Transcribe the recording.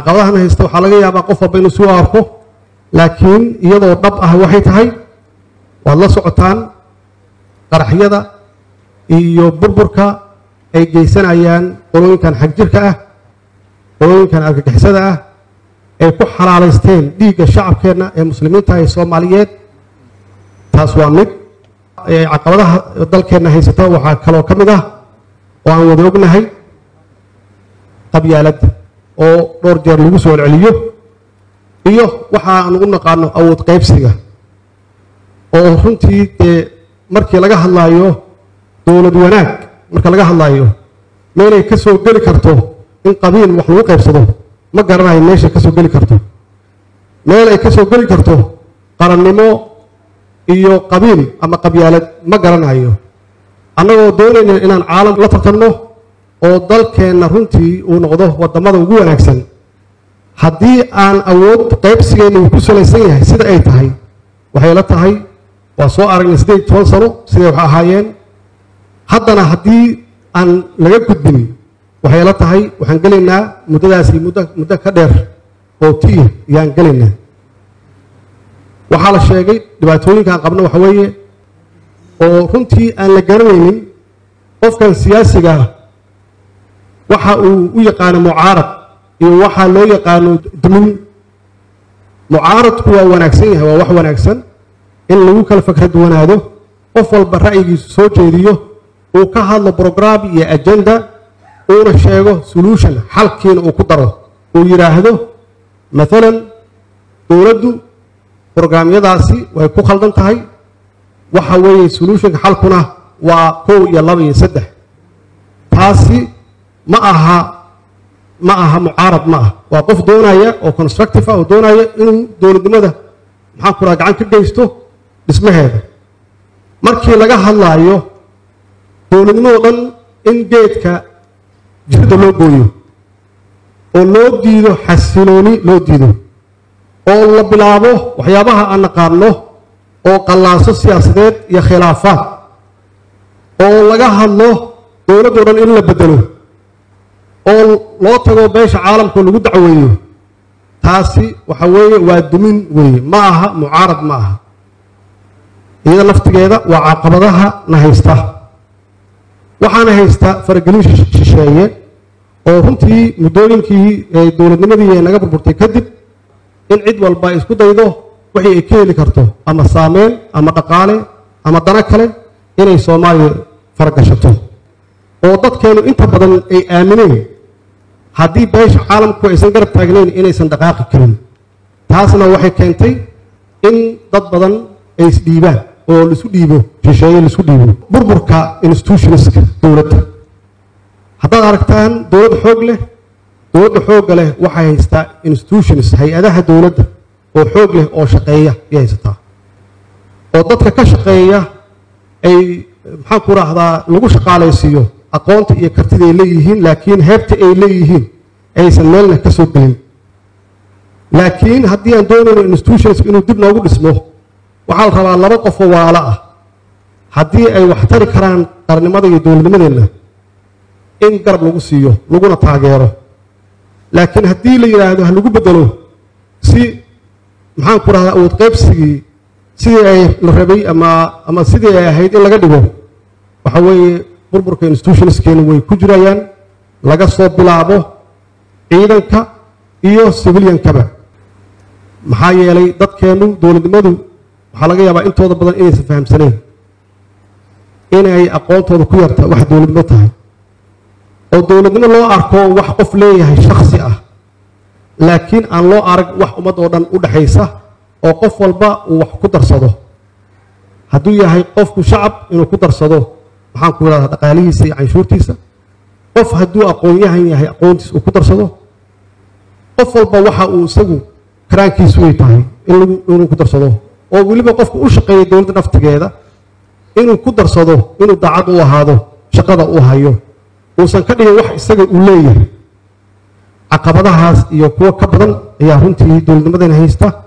caqabadahan haysta waxaa laga yaabaa qof walba inuu suu arko laakiin iyadoo dhab ah waxay tahay waad la socotaan qaraxyada iyo burburka ay geysanayaan qolooyinkan xagjirka ah qolooyinkan argagixisada ah ay ku xalaalaysteen dhiigga shacabkeenna ee muslimiinta ee soomaaliyeed taas waa mid caqabadaha dalkeenna haysata waxaa kaloo ka mid ah oo aan wada ognahay qabyaaladda oo dhowr jeer lagu soo celceliyo iyo waxa aan ugu naqaano awood qaybsiga oo runtii dee markii laga hadlaayo dowlad wanaag marka laga hadlaayo meelay ka soo geli karto in qabiil wax lagu qaybsado ma garanayo meeshay ka soo geli karto meel ay ka soo geli karto qarannimo iyo qabiil ama qabyaalad ma garanayo annagoo doonayna inaan caalam la tartanno oo dalkeenna runtii uu noqdo waddamada ugu wanaagsan haddii aan awood qaybsigeenna uu ku salaysan yahay sida ay tahay waxay la tahay waa soo aragnay siddeed iyo toban sano siday wax ahaayeen haddana haddii aan laga gudbin waxay la tahay waxaan gelaynaa muddadaasi muddo muddo ka dheer oo tiya ayaan gelaynaa waxaa la sheegay dhibaatooyinkaan qabno waxa weeye oo runtii aan la garanaynin qofkan siyaasiga waxa uu u yaqaano mucaarad iyo waxaa loo yaqaano dumin mucaaradku waa wanaagsan yahay waa wax wanaagsan in lagu kala fakra duwanaado qof walba ra'yigiisu soo jeediyo uu ka hadlo brograam iyo agenda uuna sheego solution xalkiina uu ku daro uu yidhaahdo maalan dowladdu brograamyadaasi way ku khaldan tahay waxa weeye solutionka xalkuna waa kow iyo laba iyo saddex taasi ma aha ma aha mucaarad ma ah waa qof doonaya oo constructive ah oo doonaya inuu dowladnimada maxaan ku raha gacan ka geysto dhismaheeda markii laga hadlaayo dowladnimadoo dhan in geedka jirda loo gooyo oo loo diido xasilooni loo diido oo la bilaabo waxyaabaha aan naqaano oo qallaaso siyaasadeed iyo khilaafaad oo laga hadlo dowladdoo dhan in la bedelo oo loo tago beesha caalamka lagu dacweeyo taasi waxa weeye waa dumin weeye ma aha mucaarad ma aha iyada naftigeeda waa caqabadaha na haysta waxaana haysta faragelin shisheeye oo runtii muddooyinkii dowladnimadii ay naga burburtay kadib in cid walba ay isku daydo wixii ay ka heli karto ama saameyn ama dhaqaale ama dano kale inay soomaaliya faragashato oo dadkeenu inta badan ay aamineen haddii beesha caalamku aysan garab taagnayn inaysan dhaqaaqi karin taasna waxay keentay in dad badan ay isdhiibaan oo laisu dhiibo shisheeye laisu dhiibo burburka institutionska dowladda haddaad aragtaan dowlad xoog leh dowladda xoogga leh waxay haystaa institutions hay-adaha dowladda oo xoog leh oo shaqeeya ayay haysataa oo dadka ka shaqeeya ay maxaan ku raahdaa lagu shaqaalaysiiyo aqoonta iyo kartida ay leeyihiin laakiin heebta ay leeyihiin aysan meelna ka soo gelin laakiin haddii aan doonayno institutions inuu dib noogu dhismo waxaa la rabaa laba qofoo waalo ah haddii ay wax tari karaan qarnimada iyo dowladnimadeenna in garab lagu siiyo laguna taageero laakiin haddii la yidhaahdo ha lagu bedelo si maxaan ku rahdaa awood qaybsigii sidii ay la rabay ama ama sidii ay ahayd in laga dhigo waxa weeye burburka institutionskeena way ku jirayaan laga soo bilaabo ciidanka iyo civiliankaba maxaa yeelay dadkeennu dowladnimadu waxaa laga yaabaa intooda badan inaysan fahamsanayn inay aqoontooda ku yarta wax dowladnimo tahay oo dowladnimo loo arko wax qof leeyahay shaksi ah laakiin aan loo arag wax ummad oo dhan u dhexaysa oo qof walba uu wax ku darsado hadduu yahay qofku shacab inuu ku darsado maxaan ku idhahdaa dhaqaalihiisa iyo canshuurtiisa qof hadduu aqoon-yahan yahay aqoontiisa uu ku darsado qof walba waxa uu isagu karaankiisu way tahay inuu ku darsado oo weliba qofku u shaqeeya dowladda naftigeeda inuu ku darsado inuu daacad u ahaado shaqada uu hayo uusan ka dhigin wax isaga uu leeyahay caqabadahaas iyo kuwo ka badan ayaa runtii dowladnimadana haysta